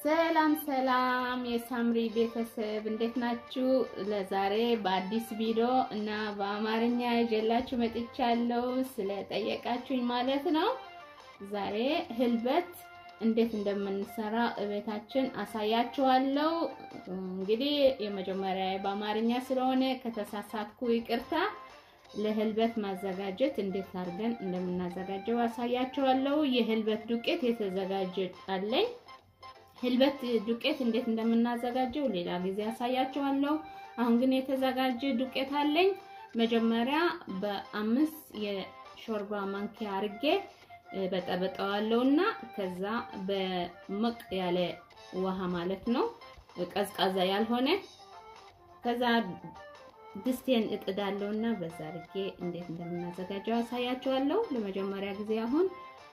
ሰላም ሰላም የሳምሪ ቤተሰብ እንዴት ናችሁ? ለዛሬ በአዲስ ቪዲዮ እና በአማርኛ ይዤላችሁ መጥቻለሁ። ስለጠየቃችሁኝ ማለት ነው። ዛሬ ህልበት እንዴት እንደምንሰራ እቤታችን አሳያችኋለሁ። እንግዲህ የመጀመሪያ በአማርኛ ስለሆነ ከተሳሳትኩ ይቅርታ። ለህልበት ማዘጋጀት እንዴት አድርገን እንደምናዘጋጀው አሳያችኋለሁ። የህልበት ዱቄት የተዘጋጀ አለኝ። ህልበት ዱቄት እንዴት እንደምናዘጋጀው ሌላ ጊዜ አሳያችኋለሁ። አሁን ግን የተዘጋጀ ዱቄት አለኝ። መጀመሪያ በአምስት የሾርባ ማንኪያ አርጌ በጠበጠዋለሁና ከዛ በሞቅ ያለ ውሃ ማለት ነው፣ ቀዝቃዛ ያልሆነ ከዛ ድስቴን እጥዳለሁና በዛ አርጌ እንዴት እንደምናዘጋጀው አሳያችኋለሁ። ለመጀመሪያ ጊዜ አሁን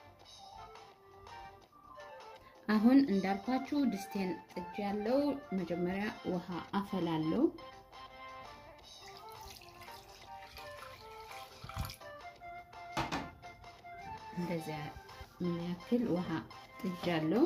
አሁን እንዳልኳችሁ ድስቴን ጥጅ ያለው መጀመሪያ ውሃ አፈላለው። እንደዚያ የሚያክል ውሃ ጥጅ ያለው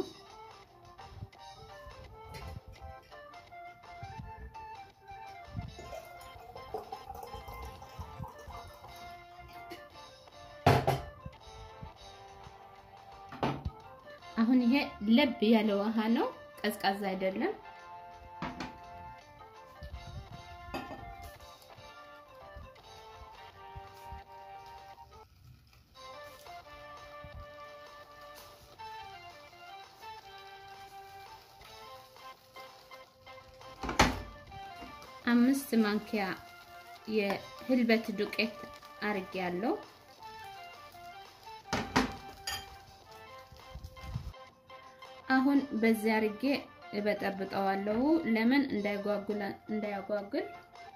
አሁን ይሄ ለብ ያለ ውሃ ነው፣ ቀዝቃዛ አይደለም። አምስት ማንኪያ የህልበት ዱቄት አርጌ ያለው አሁን በዚህ አርጌ እበጠብጠዋለሁ። ለምን እንዳይጓጉል እንዳያጓጉል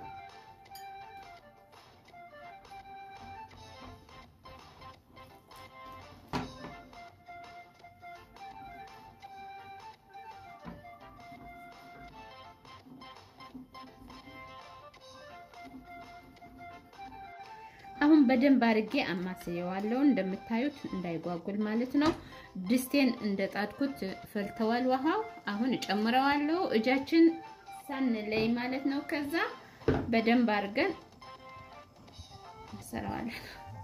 አሁን በደንብ አርጌ አማስየዋለሁ። እንደምታዩት እንዳይጓጉል ማለት ነው። ድስቴን እንደጣድኩት ፈልተዋል ውሃው። አሁን እጨምረዋለሁ እጃችን ሳንለይ ማለት ነው። ከዛ በደንብ አርገን እንሰራዋለን።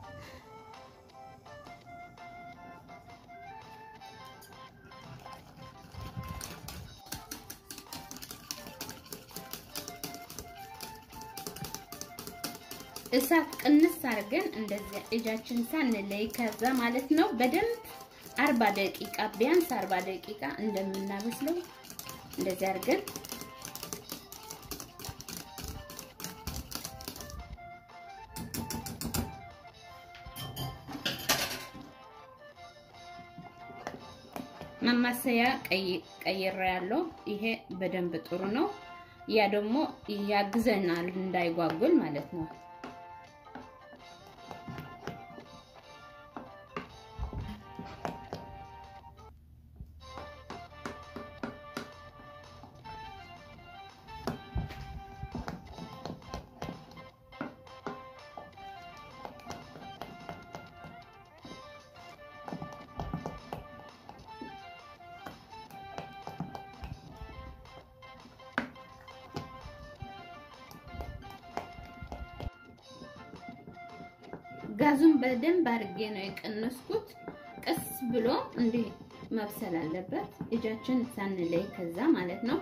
እሳት ቅንስ አድርገን እንደዚያ እጃችን ሳንለይ ከዛ ማለት ነው በደንብ አርባ ደቂቃ ቢያንስ አርባ ደቂቃ እንደምናበስለው እንደዚያ አድርገን ማማሰያ ቀይራ ያለው ይሄ በደንብ ጥሩ ነው። ያ ደግሞ ያግዘናል እንዳይጓጉል ማለት ነው። ጋዙን በደንብ አድርጌ ነው የቀነስኩት። ቀስ ብሎ እንዲህ መብሰል አለበት፣ እጃችን ሳንለይ ከዛ ማለት ነው።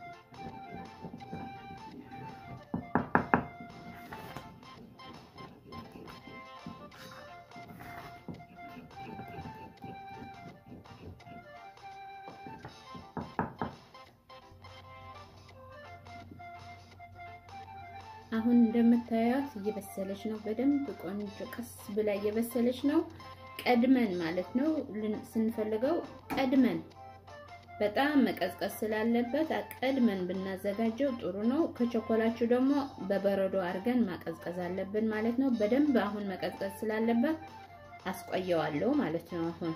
አሁን እንደምታዩት እየበሰለች ነው። በደንብ ቆንጆ ቀስ ብላ እየበሰለች ነው። ቀድመን ማለት ነው ስንፈልገው ቀድመን በጣም መቀዝቀዝ ስላለበት ቀድመን ብናዘጋጀው ጥሩ ነው። ከቸኮላችሁ ደግሞ በበረዶ አድርገን ማቀዝቀዝ አለብን ማለት ነው። በደንብ አሁን መቀዝቀዝ ስላለበት አስቆየዋለሁ ማለት ነው። አሁን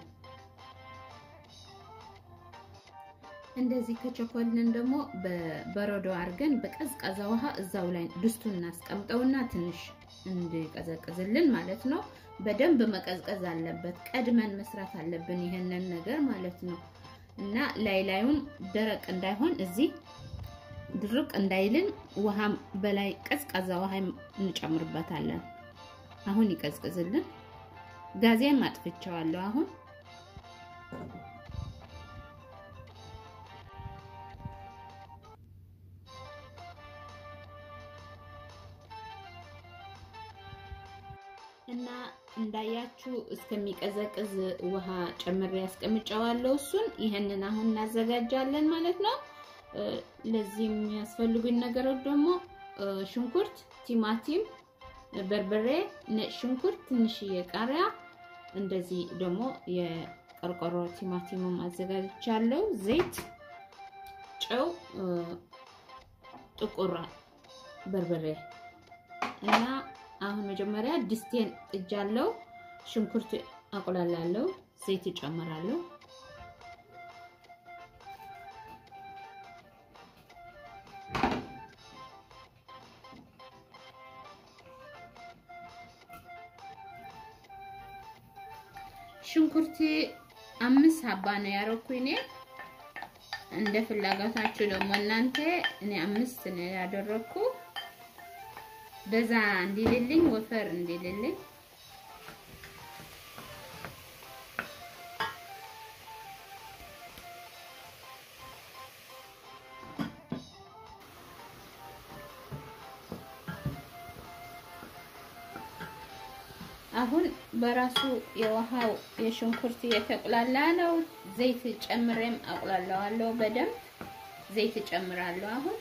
እንደዚህ ከቸኮልን ደግሞ በበረዶ አድርገን በቀዝቃዛ ውሃ እዛው ላይ ድስቱን እናስቀምጠውና ትንሽ እንዲቀዘቅዝልን ማለት ነው። በደንብ መቀዝቀዝ አለበት። ቀድመን መስራት አለብን ይሄንን ነገር ማለት ነው። እና ላይ ላዩም ደረቅ እንዳይሆን እዚህ ድርቅ እንዳይልን ውሃ በላይ ቀዝቃዛ ውሃ እንጨምርበታለን። አሁን ይቀዝቅዝልን። ጋዜን ማጥፍቻዋለሁ አሁን እና እንዳያችሁ እስከሚቀዘቅዝ ውሃ ጨምሬ ያስቀምጨዋለሁ። እሱን ይህንን አሁን እናዘጋጃለን ማለት ነው። ለዚህ የሚያስፈልጉኝ ነገሮች ደግሞ ሽንኩርት፣ ቲማቲም፣ በርበሬ፣ ነጭ ሽንኩርት፣ ትንሽዬ ቃሪያ፣ እንደዚህ ደግሞ የቆርቆሮ ቲማቲሙም አዘጋጅቻለሁ። ዘይት፣ ጨው፣ ጥቁር በርበሬ እና አሁን መጀመሪያ ድስቴን ጥጃለሁ። ሽንኩርት አቁላላለሁ። ዘይት እጨምራለሁ። ሽንኩርት አምስት ሀባ ነው ያረኩኝ እኔ። እንደ ፍላጎታችሁ ደግሞ እናንተ እኔ አምስት ነው ያደረኩ በዛ እንዲልልኝ ወፈር እንዲልልኝ አሁን በራሱ የውሃው የሽንኩርት የተቁላላ ነው። ዘይት ጨምሬም አቁላለዋለሁ። በደንብ ዘይት ጨምራለሁ አሁን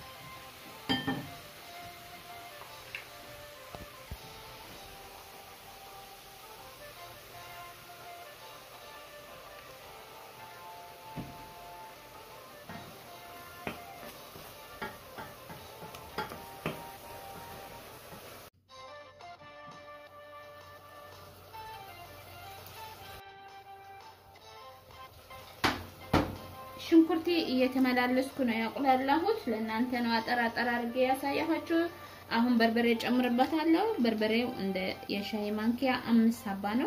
ሽንኩርቴ እየተመላለስኩ ነው ያቁላላሁት። ለእናንተ ነው አጠር አጠር አድርጌ ያሳያኋችሁ። አሁን በርበሬ ጨምርበታለሁ። በርበሬው እንደ የሻይ ማንኪያ አምስት ሀባ ነው።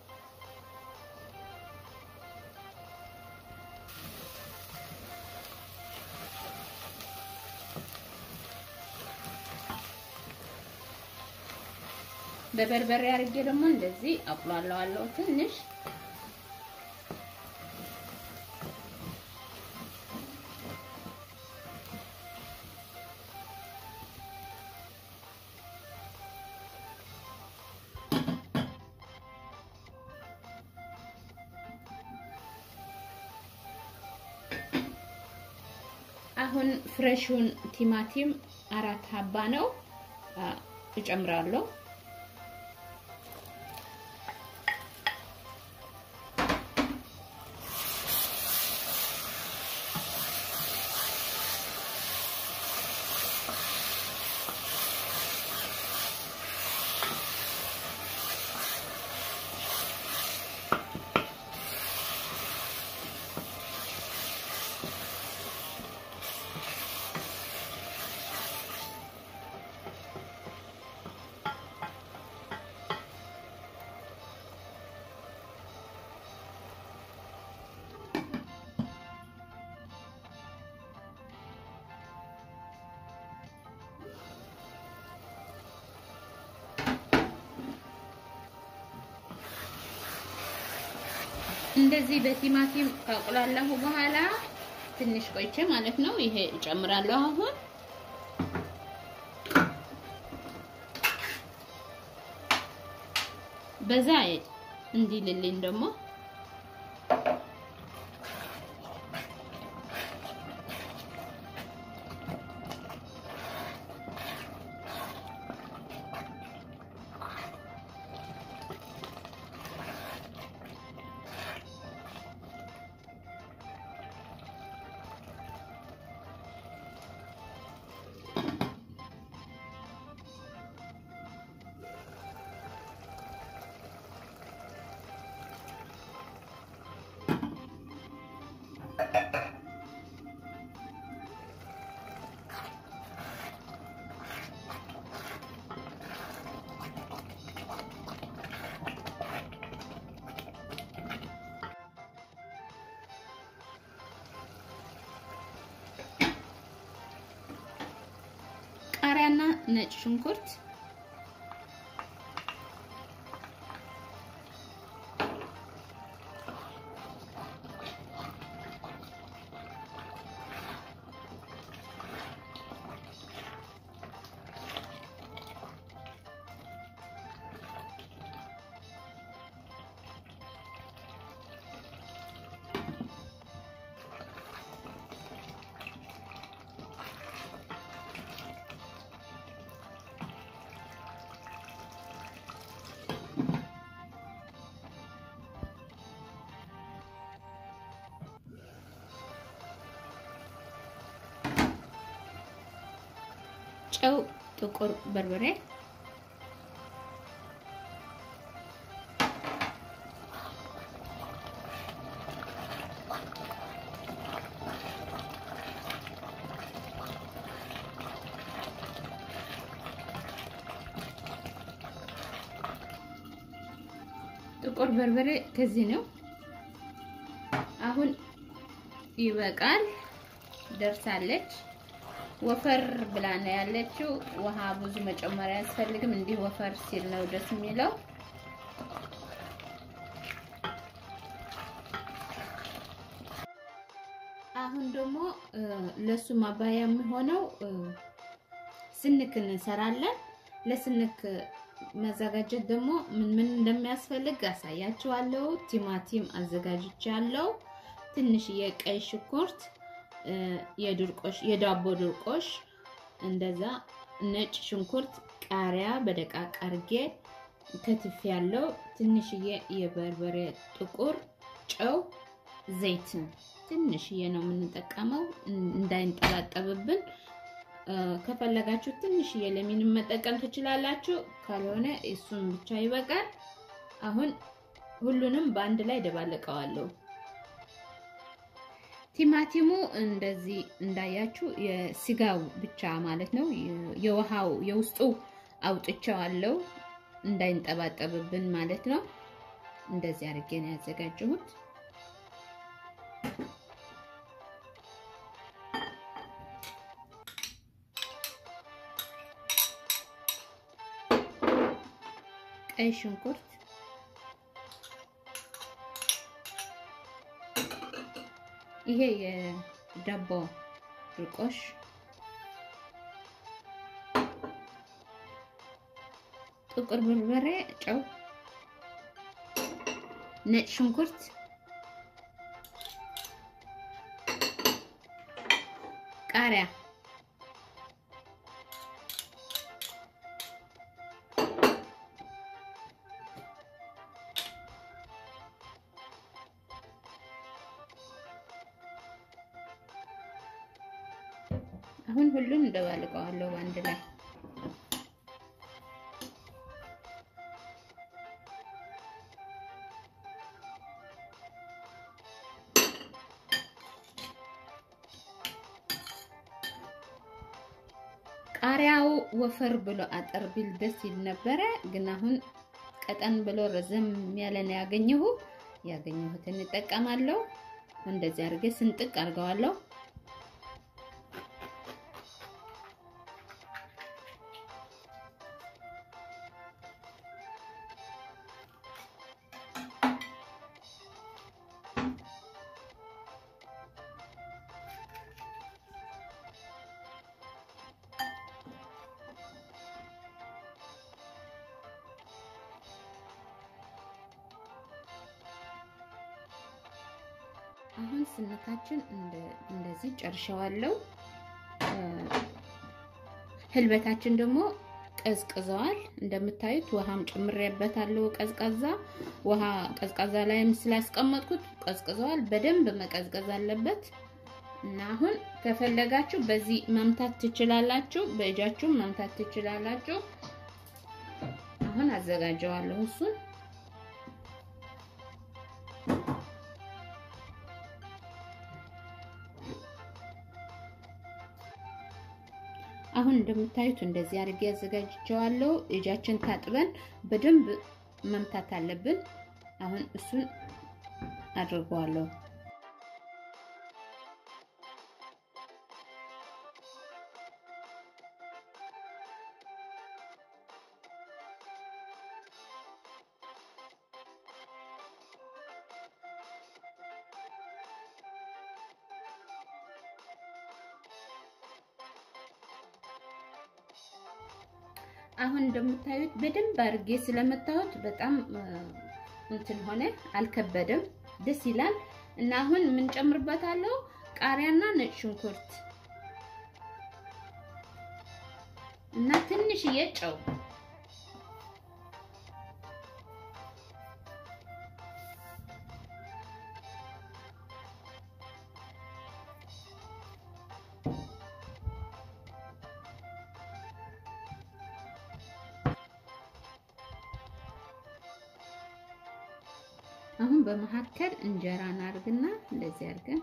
በበርበሬ አድርጌ ደግሞ እንደዚህ አቁላለዋለሁ ትንሽ አሁን ፍሬሹን ቲማቲም አራት ሀባ ነው እጨምራለሁ። እንደዚህ በቲማቲም ካቁላላሁ በኋላ ትንሽ ቆይቼ ማለት ነው ይሄ እጨምራለሁ አሁን በዛ እንዲልልኝ ደግሞ ቃሪያና ነጭ ሽንኩርት ጨው፣ ጥቁር በርበሬ ጥቁር በርበሬ ከዚህ ነው። አሁን ይበቃል፣ ደርሳለች። ወፈር ብላ ነው ያለችው። ውሃ ብዙ መጨመር አያስፈልግም። እንዲህ ወፈር ሲል ነው ደስ የሚለው። አሁን ደግሞ ለሱ ማባያ የሚሆነው ስንክ እንሰራለን። ለስንክ መዘጋጀት ደግሞ ምን ምን እንደሚያስፈልግ አሳያችኋለሁ። ቲማቲም አዘጋጅቻለሁ። ትንሽዬ ቀይ ሽንኩርት የድርቆሽ የዳቦ ድርቆሽ እንደዛ፣ ነጭ ሽንኩርት፣ ቃሪያ በደቃቅ አርጌ ከትፍ ያለው ትንሽዬ የበርበሬ ጥቁር፣ ጨው፣ ዘይት ትንሽዬ ነው የምንጠቀመው እንዳይንጠባጠብብን። ከፈለጋችሁ ትንሽዬ ለሚንም መጠቀም ትችላላችሁ። ካልሆነ እሱን ብቻ ይበቃል። አሁን ሁሉንም በአንድ ላይ ደባለቀዋለሁ። ቲማቲሙ እንደዚህ እንዳያችሁ የስጋው ብቻ ማለት ነው። የውሃው የውስጡ አውጥቼዋለሁ እንዳይንጠባጠብብን ማለት ነው። እንደዚህ አድርጌ ነው ያዘጋጀሁት። ቀይ ሽንኩርት ይሄ የዳቦ ድርቆሽ ጥቁር በርበሬ፣ ጨው፣ ነጭ ሽንኩርት፣ ቃሪያ አሁን ሁሉም እንደባልቀዋለሁ በአንድ ላይ ቃሪያው ወፈር ብሎ አጠር ቢል ደስ ይል ነበረ፣ ግን አሁን ቀጠን ብሎ ረዘም ያለ ነው ያገኘሁ። ያገኘሁትን እጠቀማለሁ። እንደዚህ አድርጌ ስንጥቅ አድርገዋለሁ። አሁን ስንካችን እንደዚህ ጨርሸዋለሁ። ህልበታችን ደግሞ ቀዝቅዘዋል። እንደምታዩት ውሃም ጨምሬበታለሁ። ቀዝቃዛ ውሃ ቀዝቃዛ ላይም ስላስቀመጥኩት ቀዝቅዘዋል። በደንብ መቀዝቀዝ አለበት እና አሁን ከፈለጋችሁ በዚህ መምታት ትችላላችሁ፣ በእጃችሁ መምታት ትችላላችሁ። አሁን አዘጋጀዋለሁ እሱን አሁን እንደምታዩት እንደዚህ አድርጌ አዘጋጅቼዋለሁ። እጃችን ታጥበን በደንብ መምታት አለብን። አሁን እሱን አድርገዋለሁ። አሁን እንደምታዩት በደንብ አድርጌ ስለመታሁት በጣም እንትን ሆነ፣ አልከበደም፣ ደስ ይላል። እና አሁን የምንጨምርበታለው ቃሪያና ነጭ ሽንኩርት እና ትንሽዬ ጨው አሁን በመካከል እንጀራ እናርግና እንደዚህ አድርገን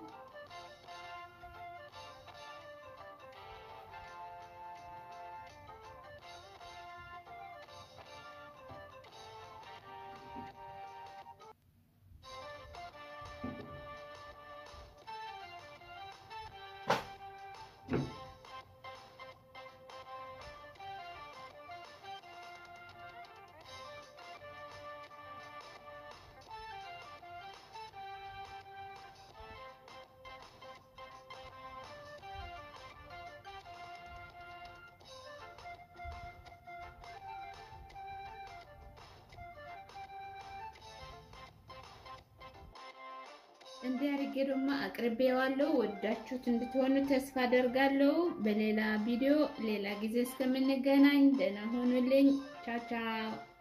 እንዲህ አድርጌ ደግሞ አቅርቤዋለሁ። ወዳችሁት እንድትሆኑ ተስፋ አደርጋለሁ። በሌላ ቪዲዮ ሌላ ጊዜ እስከምንገናኝ ደህና ሆኑልኝ። ቻው ቻው።